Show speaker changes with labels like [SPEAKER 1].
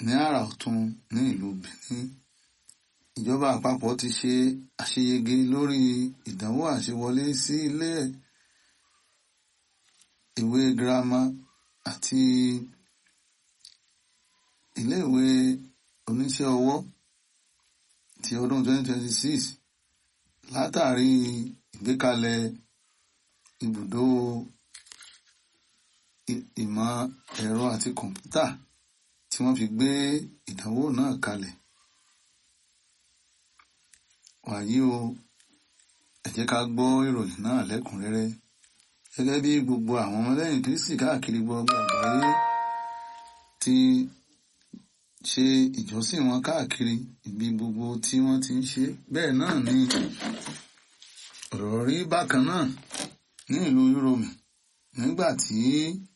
[SPEAKER 1] ní àrà ọ̀tún ní ìlú Benin ìjọba àpapọ̀ ti ṣe àṣeyege lórí ìdánwò àṣewọlé sí ilé ìwé girama àti iléèwé oníṣẹ́ ọwọ́ ti ọdún 2026 látàrí ìgbékalẹ̀ ibùdó ìmọ̀ ẹ̀rọ àti kọ̀ǹpútà tí wọ́n fi gbé ìdánwò náà kalẹ̀. wàyí o ẹ jẹ́ ká gbọ́ ìròyìn náà lẹ́kùnrẹ́rẹ́ gẹ́gẹ́ bí gbogbo àwọn ọmọlẹ́yìn Kristi káàkiri gbogbo àgbáyé ti ṣe ìjọsìn wọn káàkiri ibi gbogbo tí wọ́n ti ń ṣe bẹ́ẹ̀ náà ni ọ̀rọ̀ rí bákan náà ní ìlú Yúróòmù nígbà tí